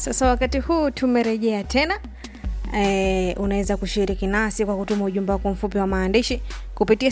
Sasa wakati huu tumerejea tena. E, unaweza kushiriki nasi kwa kutuma ujumbe wako mfupi wa maandishi kupitia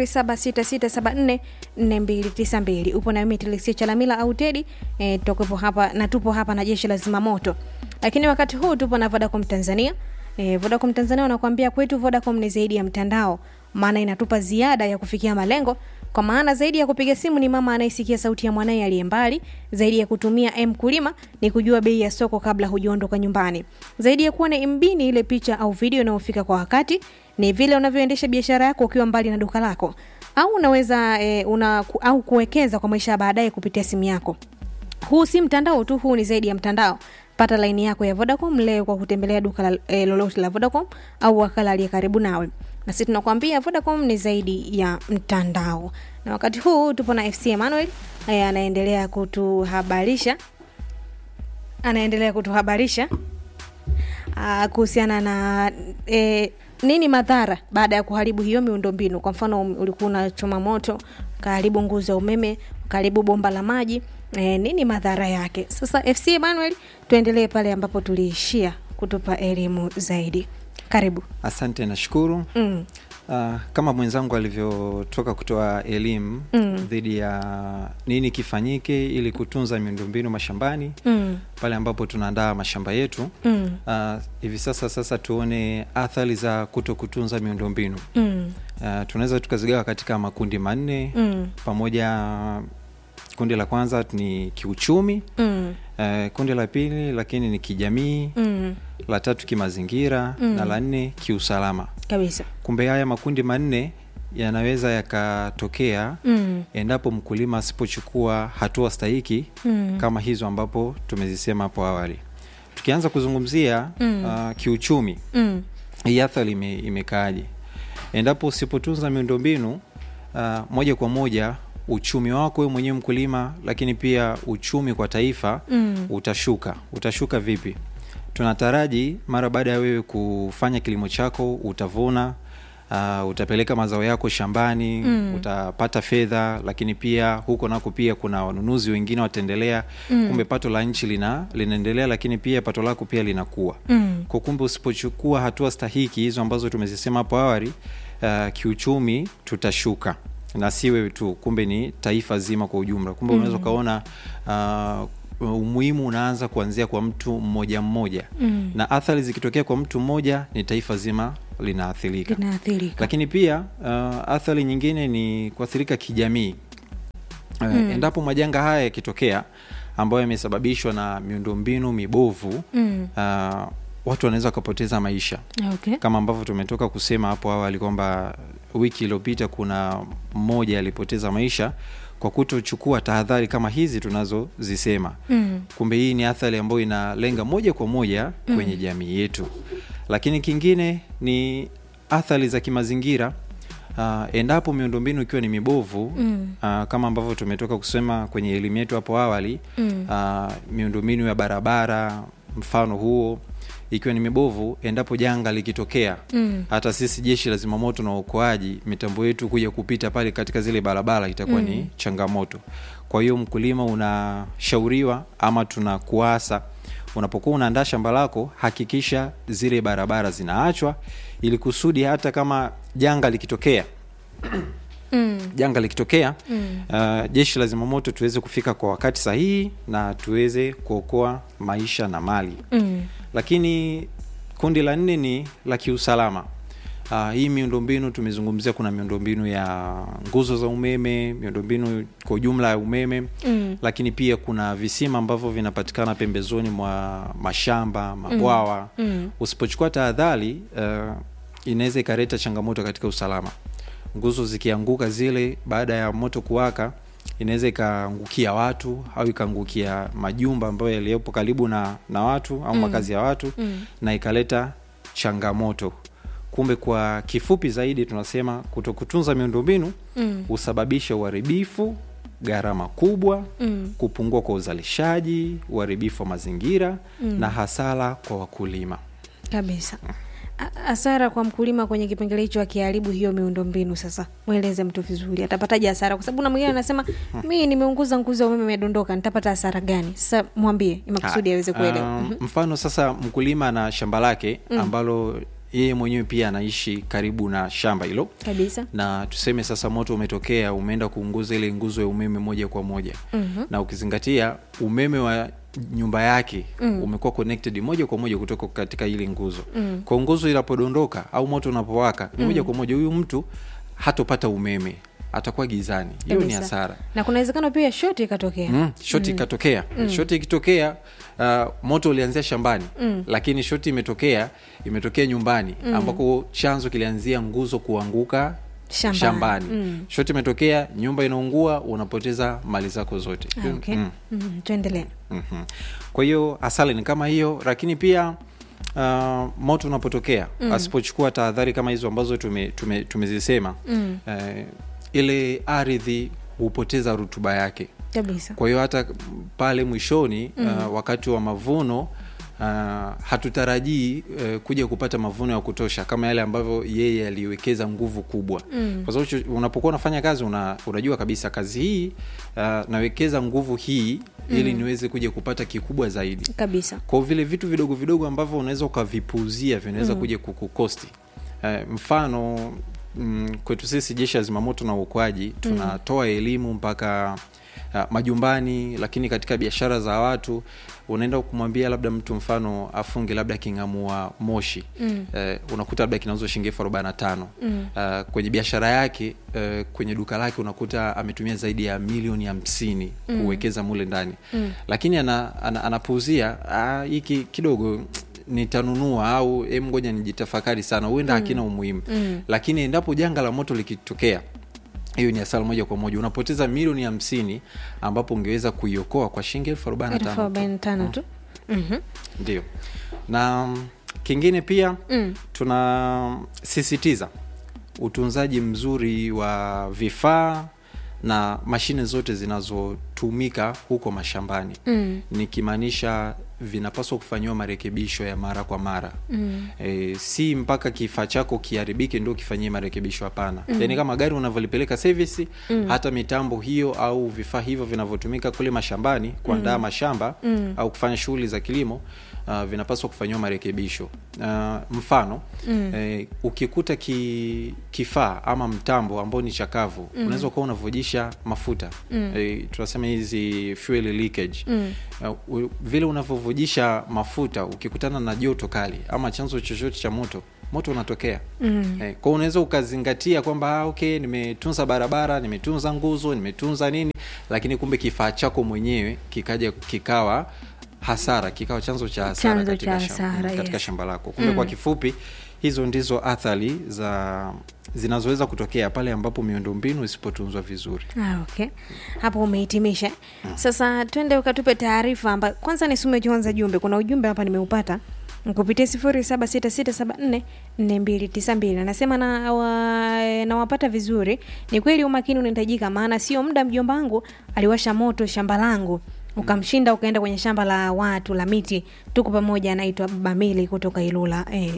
0766744292. Upo na mimi Telesia Chalamila au Tedi e, tutakuwepo hapa na tupo hapa na jeshi la zimamoto, lakini wakati huu tupo na Vodacom Tanzania. E, Vodacom Tanzania wanakuambia kwetu Vodacom ni zaidi ya mtandao, maana inatupa ziada ya kufikia malengo kwa maana zaidi ya kupiga simu ni mama anayesikia sauti ya mwanaye aliye mbali. Zaidi ya kutumia M kulima ni kujua bei ya soko kabla hujaondoka nyumbani. Zaidi ya kuwa na MB ni ile picha au video inayofika kwa wakati. Ni vile unavyoendesha biashara yako ukiwa mbali na duka lako, au unaweza e, una, au kuwekeza kwa maisha ya baadaye kupitia simu yako. Huu si mtandao tu, huu ni zaidi ya mtandao. Pata laini yako ya Vodacom leo kwa kutembelea duka la, e, lolote la Vodacom au wakala aliye karibu nawe na sisi tunakwambia Vodacom ni zaidi ya mtandao. Na wakati huu tupo na FC Emmanuel eh, anaendelea kutuhabarisha anaendelea kutuhabarisha ah, kuhusiana na eh, nini madhara baada ya kuharibu hiyo miundombinu. Kwa mfano um, ulikuwa unachoma moto, ukaharibu nguzo ya umeme, ukaharibu bomba la maji eh, nini madhara yake? Sasa FC Emmanuel, tuendelee pale ambapo tuliishia kutupa elimu zaidi. Karibu. Asante, nashukuru. Mm. Uh, kama mwenzangu alivyotoka kutoa elimu Mm. dhidi ya nini kifanyike ili kutunza miundombinu mashambani Mm. pale ambapo tunaandaa mashamba yetu. Mm. Uh, hivi sasa sasa tuone athari za kuto kutunza miundombinu. Mm. Uh, tunaweza tukazigawa katika makundi manne Mm. pamoja. Kundi la kwanza ni kiuchumi. Mm. Uh, kundi la pili lakini ni kijamii, Mm. la tatu kimazingira Mm. na la nne kiusalama. Kabisa. Kumbe haya makundi manne yanaweza yakatokea Mm. endapo mkulima asipochukua hatua stahiki Mm. kama hizo ambapo tumezisema hapo awali. Tukianza kuzungumzia Mm. uh, kiuchumi, Mm. hii athari ime, imekaaje? Endapo usipotunza miundombinu uh, moja kwa moja uchumi wako wewe mwenyewe mkulima, lakini pia uchumi kwa taifa Mm. utashuka. Utashuka vipi? Tunataraji mara baada ya wewe kufanya kilimo chako utavuna, uh, utapeleka mazao yako shambani Mm. utapata fedha, lakini pia huko nako pia kuna wanunuzi wengine wataendelea. Mm. Kumbe pato la nchi lina linaendelea, lakini pia pato lako pia linakuwa Mm. kwa kumbe usipochukua hatua stahiki hizo ambazo tumezisema hapo awali, uh, kiuchumi tutashuka, na si wewe tu, kumbe ni taifa zima kwa ujumla. Kumbe unaweza ukaona uh, umuhimu unaanza kuanzia kwa mtu mmoja mmoja, Mm. na athari zikitokea kwa mtu mmoja ni taifa zima linaathirika. Linaathirika. Lakini pia uh, athari nyingine ni kuathirika kijamii. Uh, Mm. Endapo majanga haya yakitokea ambayo yamesababishwa na miundombinu mibovu Mm. uh, watu wanaweza wakapoteza maisha Okay. kama ambavyo tumetoka kusema hapo awali kwamba wiki iliyopita kuna mmoja alipoteza maisha kwa kutochukua tahadhari kama hizi tunazozisema. Mm. Kumbe hii ni athari ambayo inalenga moja kwa moja kwenye jamii yetu. Lakini kingine ni athari za kimazingira. Uh, endapo miundombinu ikiwa ni mibovu Mm. uh, kama ambavyo tumetoka kusema kwenye elimu yetu hapo awali Mm. uh, miundombinu ya barabara mfano huo ikiwa ni mibovu, endapo janga likitokea, Mm. hata sisi jeshi la zimamoto na uokoaji, mitambo yetu kuja kupita pale katika zile barabara itakuwa Mm. ni changamoto. Kwa hiyo mkulima, unashauriwa ama tunakuasa, unapokuwa unaandaa shamba lako, hakikisha zile barabara zinaachwa, ili kusudi hata kama janga likitokea Mm. janga likitokea Mm. uh, jeshi la zimamoto tuweze kufika kwa wakati sahihi na tuweze kuokoa maisha na mali. Mm. Lakini kundi la nne ni la kiusalama. Uh, hii miundombinu tumezungumzia, kuna miundombinu ya nguzo za umeme, miundombinu kwa ujumla ya umeme Mm. lakini pia kuna visima ambavyo vinapatikana pembezoni mwa mashamba, mabwawa. Mm. Usipochukua tahadhari uh, inaweza ikaleta changamoto katika usalama. Nguzo zikianguka zile, baada ya moto kuwaka, inaweza ikaangukia watu au ikaangukia majumba ambayo yaliyopo karibu na, na watu au Mm. makazi ya watu Mm. na ikaleta changamoto. Kumbe kwa kifupi zaidi tunasema kutokutunza miundombinu Mm. husababisha uharibifu, gharama kubwa, Mm. kupungua kwa uzalishaji, uharibifu wa mazingira Mm. na hasara kwa wakulima. Kabisa. A- hasara kwa mkulima kwenye kipengele hicho akiharibu hiyo miundombinu sasa mweleze mtu vizuri atapataje hasara kwa sababu na mwingine anasema mi nimeunguza nguzo ya umeme imedondoka nitapata hasara gani sasa mwambie makusudi aweze kuelewa Um, mfano sasa mkulima na shamba lake ambalo yeye mwenyewe pia anaishi karibu na shamba hilo kabisa na tuseme sasa moto umetokea umeenda kuunguza ile nguzo ya umeme moja kwa moja mm-hmm. na ukizingatia umeme wa nyumba yake mm. umekuwa connected moja kwa moja kutoka katika ile nguzo mm. kwa nguzo inapodondoka au moto unapowaka ni moja kwa moja huyu mtu hatopata umeme atakuwa gizani hiyo ni Kabisa. hasara na kuna uwezekano pia shoti ikatokea mm, shoti ikatokea shoti ikitokea uh, moto ulianzia shambani mm. lakini shoti imetokea imetokea nyumbani mm. ambako chanzo kilianzia nguzo kuanguka Shambani. shambani, Mm. shoti imetokea nyumba inaungua unapoteza mali zako zote ah, okay. mm. mm. tuendelee mm-hmm. kwa hiyo asali ni kama hiyo lakini pia uh, moto unapotokea mm. asipochukua tahadhari kama hizo ambazo tumezisema tume, tumezisema, mm. uh, ile ardhi hupoteza rutuba yake kabisa kwa hiyo hata pale mwishoni mm. uh, wakati wa mavuno uh, hatutarajii uh, kuja kupata mavuno ya kutosha kama yale ambavyo yeye aliwekeza nguvu kubwa mm. kwa sababu chu- unapokuwa unafanya kazi una, unajua kabisa kazi hii uh, nawekeza nguvu hii ili niweze kuja kupata kikubwa zaidi kabisa kwa vile vitu vidogo vidogo ambavyo unaweza ukavipuuzia vinaweza mm. kuja kukukosti uh, mfano mm, kwetu sisi jeshi la zimamoto na uokoaji tunatoa elimu mpaka uh, majumbani lakini katika biashara za watu unaenda kumwambia labda mtu mfano afunge labda king'amua moshi mm. uh, unakuta labda kinauzwa shilingi elfu arobaini na tano mm. uh, kwenye biashara yake uh, kwenye duka lake unakuta ametumia zaidi ya milioni hamsini mm. kuwekeza mule ndani mm. lakini ana, ana, anapuuzia "Ah, hiki kidogo nitanunua au em ngoja nijitafakari sana huenda hakina umuhimu mm. lakini endapo janga la moto likitokea hiyo ni hasara moja kwa moja unapoteza milioni hamsini ambapo ungeweza kuiokoa kwa shilingi elfu arobaini na elfu tano tu. arobaini na tano tu Mhm. ndio na mm, kingine pia Mm. tunasisitiza utunzaji mzuri wa vifaa na mashine zote zinazotumika huko mashambani Mm. nikimaanisha vinapaswa kufanyiwa marekebisho ya mara kwa mara mm. e, si mpaka kifaa chako kiharibike ndio kifanyie marekebisho hapana mm. yaani kama gari unavyolipeleka service mm. hata mitambo hiyo au vifaa hivyo vinavyotumika kule mashambani kuandaa mm. mashamba mm. au kufanya shughuli za kilimo uh, vinapaswa kufanyiwa marekebisho uh, mfano mm. eh, ukikuta ki, kifaa ama mtambo ambao ni chakavu mm. unaweza ukawa unavujisha mafuta mm. eh, tunasema hizi fuel leakage mm. uh, u- vile unavyovujisha mafuta ukikutana na joto kali ama chanzo chochote cha moto moto unatokea mm. eh, kwao unaweza ukazingatia kwamba ah, okay nimetunza barabara nimetunza nguzo nimetunza nini lakini kumbe kifaa chako mwenyewe kikaja kikawa hasara kikawa chanzo cha hasara Chanzo katika, cha shamba, hasara, katika yes. shamba lako kumbe kwa kifupi hizo ndizo athari za zinazoweza kutokea pale ambapo miundombinu isipotunzwa vizuri Ah, okay hapo umehitimisha sasa twende ukatupe taarifa amba kwanza nisome kwanza jumbe kuna ujumbe hapa nimeupata kupitia sifuri saba sita sita saba nne nne mbili tisa mbili anasema na wa, nawapata vizuri ni kweli umakini unahitajika maana sio muda mjomba wangu aliwasha moto shamba langu ukamshinda ukaenda kwenye shamba la watu la miti tuko pamoja anaitwa bamili kutoka ilula e,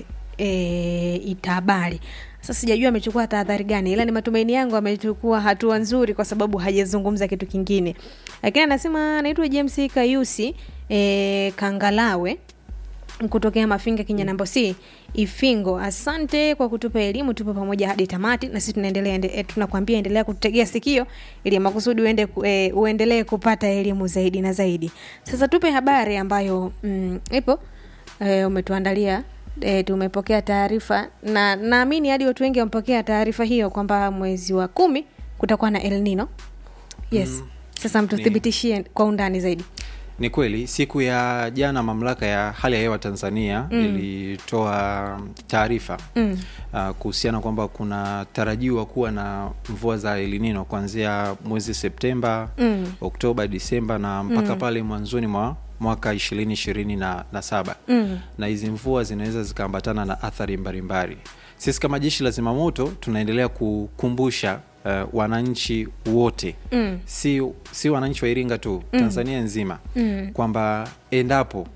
e, itabali sasa sijajua amechukua tahadhari gani ila ni matumaini yangu amechukua hatua nzuri kwa sababu hajazungumza kitu kingine lakini anasema anaitwa james kayusi e, kangalawe kutokea mafinga kinyanambo c ifingo asante kwa kutupa elimu tupo pamoja hadi tamati na sisi tunaendelea ende, e, tunakwambia endelea kutegea sikio ili makusudi uende, ku- e, uendelee kupata elimu zaidi na zaidi sasa tupe habari ambayo mm, ipo e, umetuandalia e, tumepokea taarifa na naamini hadi watu wengi wamepokea taarifa hiyo kwamba mwezi wa kumi kutakuwa na el nino yes mm, sasa mtuthibitishie kwa undani zaidi ni kweli siku ya jana mamlaka ya hali ya hewa tanzania mm. ilitoa taarifa mm. uh, kuhusiana kwamba kuna tarajiwa kuwa na mvua za elinino kuanzia mwezi septemba mm. oktoba disemba na mpaka mm. pale mwanzoni mwa mwaka ishirini ishirini na, na saba mm. na hizi mvua zinaweza zikaambatana na athari mbalimbali sisi kama jeshi la zimamoto tunaendelea kukumbusha uh, wananchi wote mm. si, si wananchi wa iringa tu mm. tanzania nzima mm. kwamba endapo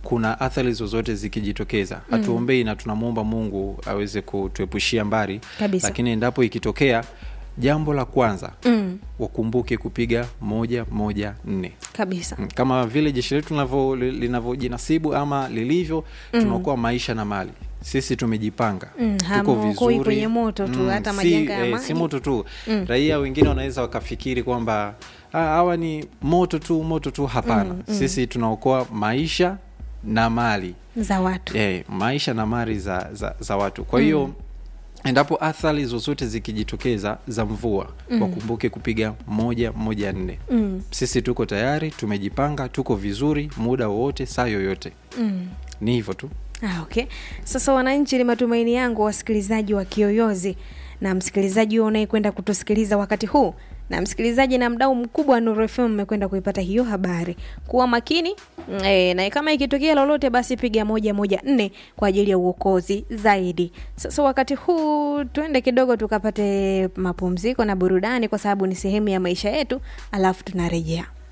kuna athari zozote zikijitokeza hatuombei na tunamwomba mungu aweze kutuepushia mbali Kabisa. lakini endapo ikitokea jambo la kwanza mm. wakumbuke kupiga moja moja nne kabisa Mm, kama vile jeshi letu linavyo- li- linavyojinasibu ama lilivyo tunaokoa maisha na mali sisi tumejipanga Mm, tuko hamwokoi vizuri kwenye moto tu, hata si, majanga ya eh, maji. si moto tu raia wengine wanaweza wakafikiri kwamba "Ah, hawa ni moto tu moto tu hapana sisi tunaokoa maisha na mali za watu eh, maisha na mali za, za, za watu kwa hiyo endapo athari zozote zikijitokeza za mvua wakumbuke kupiga moja moja nne mm. sisi tuko tayari tumejipanga tuko vizuri muda wowote saa yoyote Mm. ni hivyo tu Ah, okay. Sasa wananchi, ni matumaini yangu wasikilizaji wa Kiyoyozi na msikilizaji huyo unayekwenda kutusikiliza wakati huu na msikilizaji na mdau mkubwa wa Nuru FM mmekwenda kuipata hiyo habari. Kuwa makini e, na kama ikitokea lolote basi piga moja moja nne kwa ajili ya uokozi zaidi. Sasa wakati huu tuende kidogo tukapate mapumziko na burudani, kwa sababu ni sehemu ya maisha yetu, alafu tunarejea.